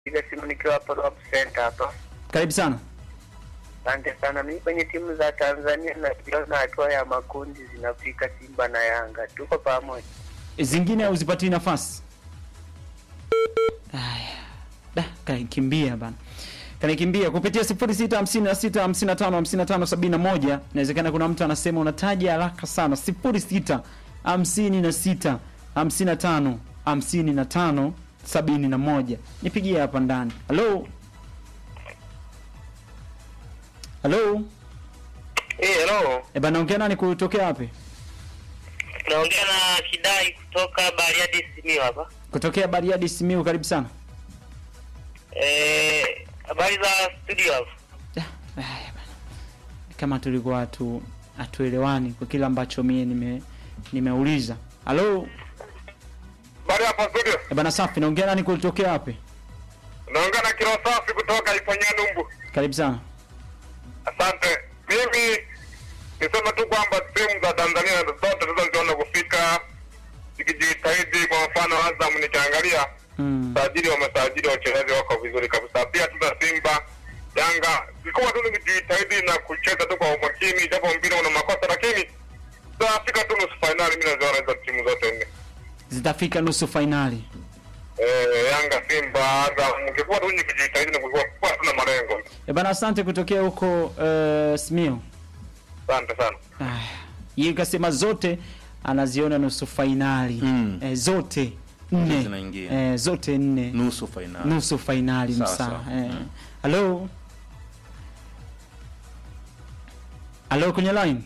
piga simu nikiwa hapa Rob Center hapa. Karibu sana. Asante sana. Mimi kwenye timu za Tanzania naziona hatua ya makundi zinafika Simba na Yanga, tuko pamoja. Zingine uzipatii nafasi. Haya. Da, kanikimbia bana. Kanikimbia kupitia 0656555571. Inawezekana kuna mtu anasema unataja haraka sana. 0656 55 55 71. Nipigie hapa ndani. Hello. Hello. Eh, hello. E bana, ongea nani kutokea wapi? Naongea na Kidai kutoka Bariadi Simiyu hapa. Kutokea Bariadi Simiu, karibu sana. Eh, habari za studio hapo? Ah, haya bana. Kama tulikuwa hatu hatuelewani kwa kile ambacho mie nime nimeuliza. Halo. Bari hapa studio. E bana, safi. Naongea nani kutokea wapi? Naongea na kilo safi kutoka Iponya Numbu. Karibu sana. Asante. Mimi nisema tu kwamba timu za Tanzania zote zilizoziona kufika zikijitahidi. Kwa mfano Azam nikiangalia Mm. sajili wamesajili wachezaji wako vizuri kabisa. Pia tuna Simba, Yanga zilikuwa tu nikijitahidi na kucheza tu kwa umakini, japo mpira una makosa, lakini tutafika tu nusu fainali. Mimi naziona hizo timu zote nne, Zitafika nusu fainali. eh, Yanga, Simba, Azam, ukikuwa tu nikijitahidi na kuwa kuwa tuna malengo. E bana, asante kutokea huko uh, Simiu. Asante sana. Ah, yeye kasema zote anaziona nusu fainali. Mm. Eh, zote nne. zinaingia. Eh, zote nne. nusu fainali. nusu fainali Sawa, msaa. sawa. Eh. Mm. Halo. Halo kwenye line.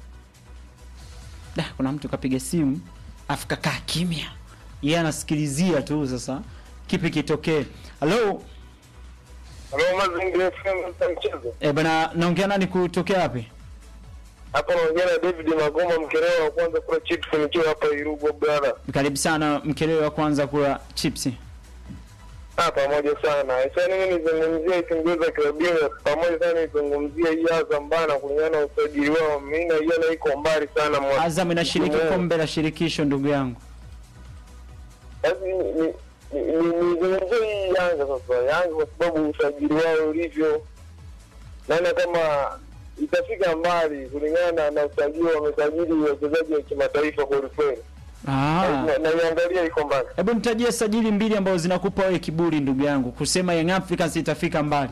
Da, kuna mtu kapiga simu afu kakaa kimya. Yeye anasikilizia tu sasa kipi kitokee. Halo. Halo, Mazingira FM mchezo. Eh, bana naongea nani kutokea wapi? Hapa naongea na David Magoma Mkerewa wa kwanza kula chips nikiwa hapa Irugo brother. Karibu sana mkeleo wa kwanza kula chipsi. Ah, pamoja sana. Sasa mimi nizungumzie timu za klabu bingwa pamoja sana nizungumzie hii Azam bana kulingana na usajili wao. Mimi naiona iko mbali sana mwa. Azam inashiriki mwa- kombe la shirikisho ndugu yangu. Sasa ni- ni- ni- ni- nizungumzie hii Yanga sasa. Yanga kwa sababu usajili wao ulivyo naona kama itafika mbali kulingana na usajili wamesajili wachezaji wa kimataifa kweli kweli. Ah. Na- Naiangalia iko mbali. Hebu nitajie sajili mbili ambazo zinakupa wewe kiburi ndugu yangu kusema Young Africans itafika mbali.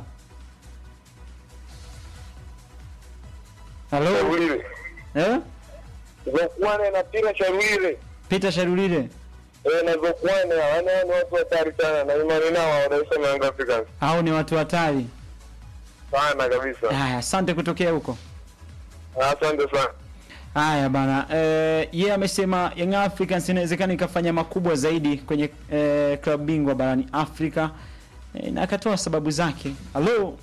Halo? Sharulile. Eh? Zokwane na Pira Sharulile. Peter Sharulile. Eh, na Zokwane yani hao ni watu hatari sana na imani nao wanaisema Young Africans. Hao ni watu hatari. Sana kabisa. Haya, asante kutokea huko. Asante sana. Haya bana, eh, yeye amesema Young Africans inawezekana ikafanya makubwa zaidi kwenye eh, klabu bingwa barani Afrika eh, na akatoa sababu zake. Halo?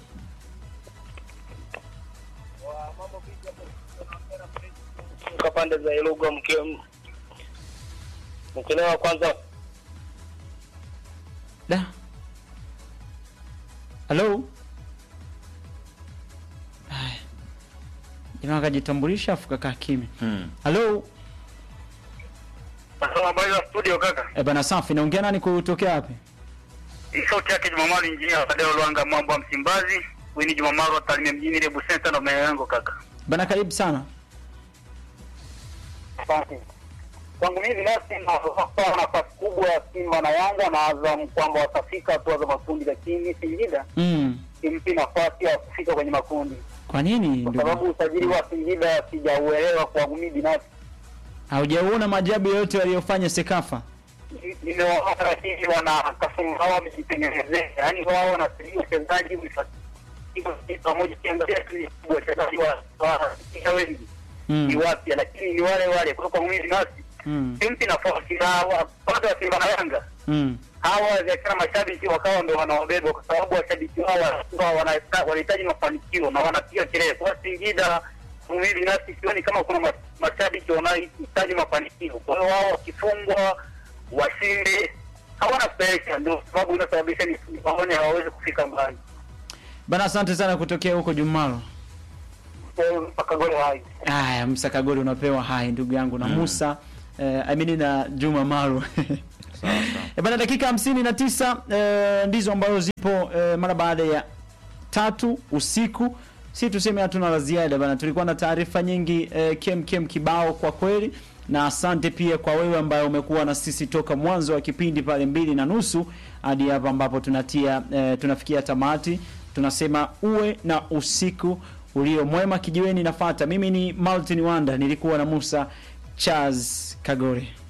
Kwa pande za Ilugo mke mkelewa kwanza Da. Halo? Haya. Jamaa akajitambulisha afu kakaa kimya. Mm. Halo? Habari za studio kaka. Eh, bana safi, naongea nani kutokea wapi? Hii sauti yake Jumamali injinia Fadel Lwanga mambo wa Msimbazi. Huyu ni Jumamali wa Tarime mjini Rebu Center na maeneo yangu kaka. Bana karibu sana. Asante. Kwangu mimi binafsi naona nafasi kubwa ya Simba na Yanga na Azam kwamba watafika hatua za makundi, lakini Singida Mm. simpi nafasi ya kufika kwenye makundi Kwa nini kwa ndugu? sababu usajili wa Singida sijauelewa kwangu mimi binafsi. Haujaona maajabu yote waliyofanya Sekafa? Nimewaona lakini wana kasumba wao wamejitengenezea, yaani wao wanasaidia wachezaji pamoja, kiangalia tu ni kubwa wachezaji wa wa wengi ni Mm. wapya, lakini ni wale wale. Kwa hiyo kwangu mimi binafsi Mm. simpi nafasi na wa- upande wa Simba na Yanga Mm. hawa biashara mashabiki wakawa ndo wanaobeba kwa sababu washabiki wao wanakuwa wana- wanahitaji mafanikio na wanapiga kelele. Kwa Singida mimi binafsi sioni kama kuna ma- mashabiki wanaohitaji mafanikio. Kwa hiyo wao wakifungwa washinde hawana presha, ndio sababu inasababisha ni waone hawawezi kufika mbali. Bana asante sana kutokea huko Jumalo. Kwa hiyo mpaka goli hai Haya, Musa Kagoli unapewa hai ndugu yangu na Musa eh, I mean na Juma Maru. Eh, bana dakika hamsini na tisa eh, ndizo ambazo zipo eh, mara baada ya tatu usiku si tuseme hatuna la ziada bana tulikuwa na taarifa nyingi eh, kem kem kibao kwa kweli na asante pia kwa wewe ambaye umekuwa na sisi toka mwanzo wa kipindi pale mbili na nusu hadi hapa ambapo tunatia eh, tunafikia tamati tunasema uwe na usiku ulio mwema kijiweni nafata mimi ni Martin Wanda nilikuwa na Musa Charles Kagore